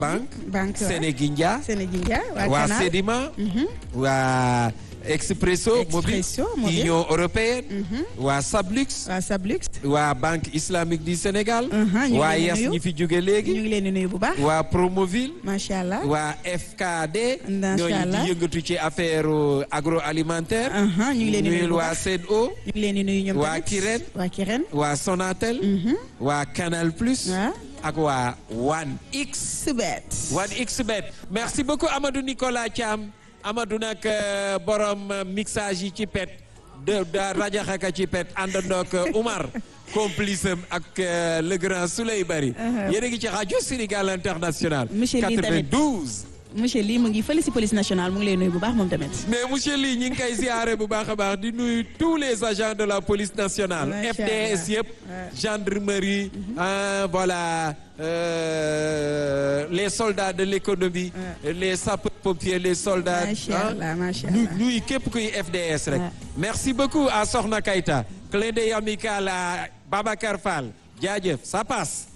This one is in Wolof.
banque banque waaw. Sénégindia Sénégindia waa waa Canal. Sedima waa Expresso mobile Expresso mobile. Union européenne waa Sablux waa Sablux. waa Banque islamique du Sénégal Mhm, ñu ngi waa leen di Yes nuyu. ñi fi jóge ñu léegi ngi leen di nuyu bu baax. waa Promoville macha allah. waa FKD Macha ñooñu allah. di yëngatu ci affaire agroalimentaire Aha, ñu ngi leen di nuyu nuyul bu waa baax. SED'Eau ñu ngi leen di nuyu ñoom waa tamit. Kirène. waa Kirène. waa Sonatel waa Canal Plus Waa. ak waa One X Subet. One XBet merci beaucoup Amadou Nicolas Thiam Amadou nag euh, borom euh, mixage yi ci pet de da rajaxaka ci pet àndandoog euh, Oumar complice am ak euh, le grand Souley Bari yéen a ngi ci rajo Sénégal International Monsieur Ly tamit. 92 monsieur Ly mu ngi fële si police nationale mu ngi lay nuyu bu baax moom tamit. mais monsieur Ly ñi ngi koy ziare bu baax a baax di nuyu tous les agents de la police nationale Macha FDS Allah. yëpp gendarmerie ah, voilà euh, les soldats de l'économie les sapeurs-pompiers les soldats Macha ah, Allah, macha nu Allah. nuyu képp kuy FDS rek Ouais. merci beaucoup à Soxna Kayta clin d'œil amical à Babacar Fall jaajëf ça passe